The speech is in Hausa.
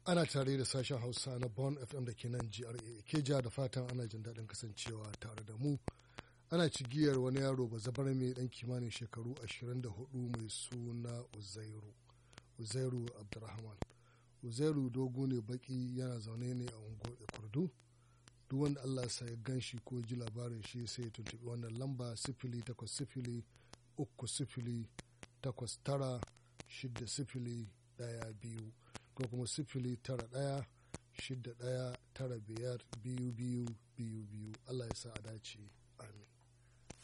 ana tare da sashen hausa na bon fm da ke nan gra keja da fatan ana jin daɗin kasancewa tare da mu ana cigiyar wani yaro ba zabar mai ɗan kimanin shekaru 24 mai suna uzairu uzairu abdurrahman uzairu dogo ne baki yana zaune ne a unguwar kurdu duk wanda allah sa ya gan shi ko ji labarin shi sai ya tuntuɓi wannan lamba sifili takwas sifili uku sifili takwas tara shida sifili ɗaya biyu ko kuma sifili tara ɗaya shida ɗaya tara biyar biyu biyu biyu biyu allah ya sa a dace amin